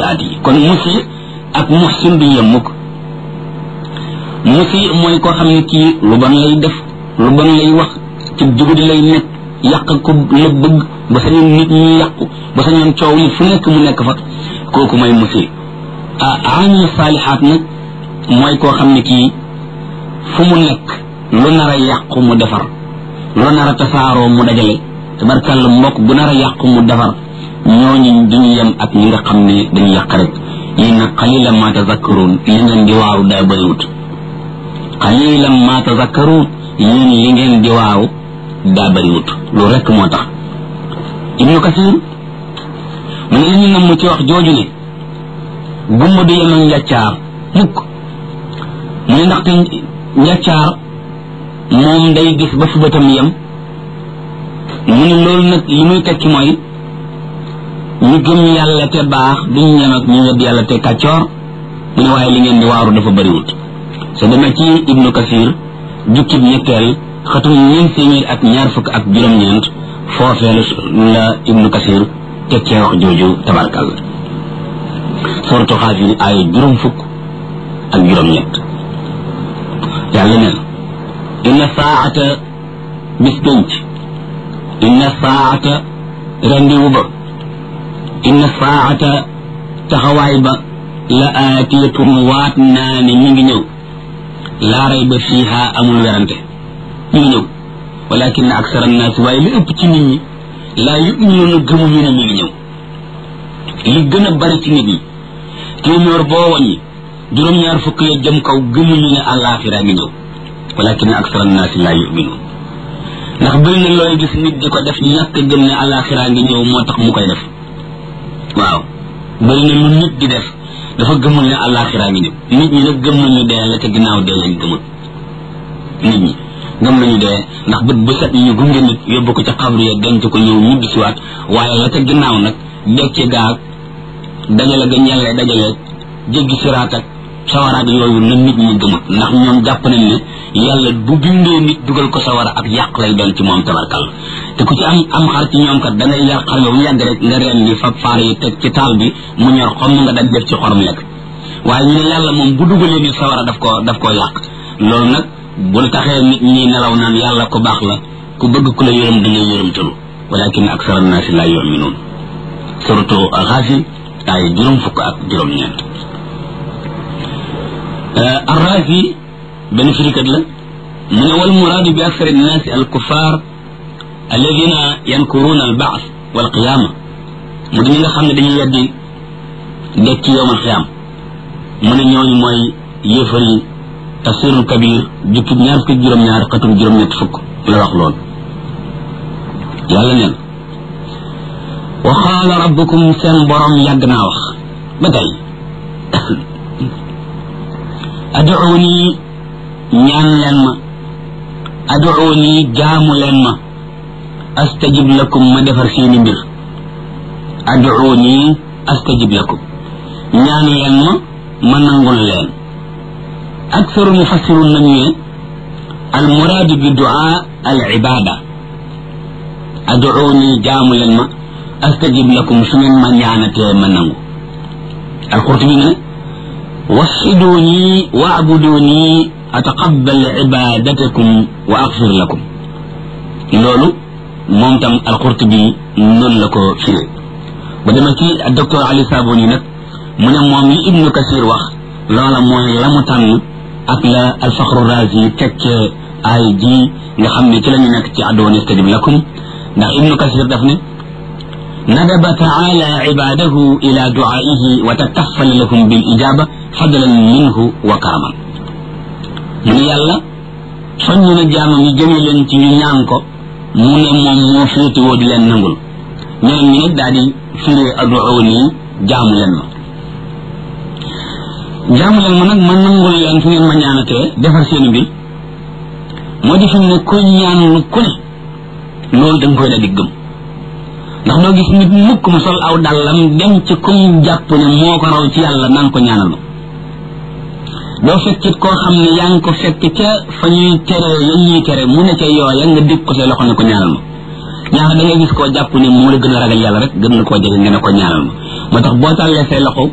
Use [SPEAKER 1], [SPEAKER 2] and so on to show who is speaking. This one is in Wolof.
[SPEAKER 1] sayiaat yi kon musi ak muhsin du yem mukk musi mooy koo xam ne kii lu bon lay def lu bon lay wax ci jugudi lay nekk yàq ko la bëgg ba sañoon nit ñi yàqu ba sañoon coow li fu nekk mu nekk fa kooku mooy musi ah amil saalihaat nag mooy koo xam ne kii fu mu nekk lu nar a yàqu mu defar lu nar a tasaaroo mu dajale tabarkàlla mbokk bu nar a yàqu mu defar ñooñu duñu yem ak ñi nga xam ne dañu yàq rek yéen nag qalilan ma tazakkaruun li ngeen di waaw daa bëriwut qalilan ma tazakkaruun yéen li ngeen di waaw daa bëriwut loolu rek moo tax ibnu kasir mu ne li ñu namm ci wax jooju ne gumba du yem ak njàccaar mukk mu ne ndaxte njàccaar moom day gis ba fu bëtam yem mu ne loolu nag li muy tekki mooy ñu gëm yàlla te baax duñ ñem ak ñu wedd yàlla te kàccoor mu ne waaye li ngeen di waaru dafa bëriwut sa demee ci ibnu kasir jukkib ñetteel xatum ñeent téeméer ak ñaar fukk ak juróom-ñeent foofee la ibnu kasir tekkee wax jooju tabarkàlla suratu xaafir ay juróom fukk ak juróom-ñett yàlla ne inna saata bis penc inna saata rendiwu ba inna saata taxawaay ba la aatiyatun waat naa ne mi ngi ñëw laa rayba fiiha amul werante mi ngi ñëw walakin aksara annaasi waaye li ëpp ci nit ñi laa yuminuuna gëmuñu ne mi ngi ñëw li gën a bari ci nit ñi téeméer boo wàññi juróom-ñaar fukk ya jëm kaw gëmuñu ne àllaaxira ngi ñëw walakin aksara annaasi laa yuminuun ndax bëri na looy gis nit di ko def ñàkk gëm ne àllaaxira ngi ñëw moo tax mu koy def waaw bëri na lu nit di def dafa gëmul ne àllaaxira ngi ñëw nit ñi nag gëm nañu dee la ca ginnaaw dee lañ gëmul nit ñi gëm nañu dee ndax bët bu set ñu gunge nit yóbbu ko ca xabru ya denc ko ñëw ñibbi siwaat waaye la ca ginnaaw nag dekki gaag dajale ga ñelle dajale jéggi siraat ak sawaraat yooyu na nit ñi gëmut ndax ñoom jàpp nañ ne yàlla bu bindee nit dugal ko sawara ak yàq lay doon ci moom tabarkal te ku ci am am xar ci ñoom kat da ngay yar xar yow yàgg rek nga reen ni fab faar yi teg ci taal bi mu ñor xom nga daj def ci xorom lekk waaye ñu ne yàlla moom bu dugalee nit sawara daf koo daf koo yàq loolu nag bu taxee nit ñi nelaw naan yàlla ko baax la ku bëgg ku la yërëm da ngay yërëmtalu walakin aksara annaasi laa yuminuun surtout xaasi ay juróom fukk ak juróom-ñeent arrazi benn firikat la mu ne wal muraadu bi aksar annaasi al kuffar alladina yankuruuna al baas wal qiyaama mu di ñi nga xam ne dañuy weddi dekki yowmal qiyaam mu ne ñooñu mooy yéefar yi tafsirul kabir jukkib ñaar fukk juróom-ñaar xatum juróom-ñett fukk la wax lool yàlla neen wa qaala rabbukum seen borom yàgg naa wax ba tey aduuni ñaan leen ma aduuni jaamu leen ma astajib lakum ma defar seeni mbir aduuni astajib lakum ñaan leen ma ma nangul leen أكثر المفسرون من المراد بدعاء العبادة أدعوني جام لما أستجب لكم سنن من يعنت منه القرطبي من وحدوني واعبدوني أتقبل عبادتكم وأغفر لكم لولو مومتم القرطبي نون لكو فيه بدما كي الدكتور علي صابوني نك من مومي ابن كثير وقت loola mooy la mu tànn ak la alfaxru razi tekkee ay ji nga xam ne ci la ñu nekk ci addoon istajib lakum ndax ibnu kasir daf ne ندب تعالى عباده إلى دعائه وتكفل لهم بالإجابة فضلا منه وكرما من يلا soññu jaamam yi jëme leen ci ñu ñaan ko mu ne moom moo féete woo di leen nangul ñeneen ñi nag daal di firee aduuni jaamu leen ma jaamu leen ma nag ma nangul leen fu ngeen ma ñaanatee defar seeni mbir moo di fi mu ne koy ñaan lu ku ne loolu da nga koy daal di gëm ndax doo gis nit mukk mu sol aw dàllam dem ci kum jàpp ne moo ko raw ci yàlla naan ko ñaanal ma doo fekkit koo xam ne yaa ngi ko fekk ca fa ñuy tere ya ñuy tere mu ne ca yooya nga dig ko say loxo ne ko ñaanal ma ñaar da ngay gis koo jàpp ne moo la gën a ragal yàlla rek gën na koo jege nga ne ko ñaanal ma moo tax boo tàllee say loxo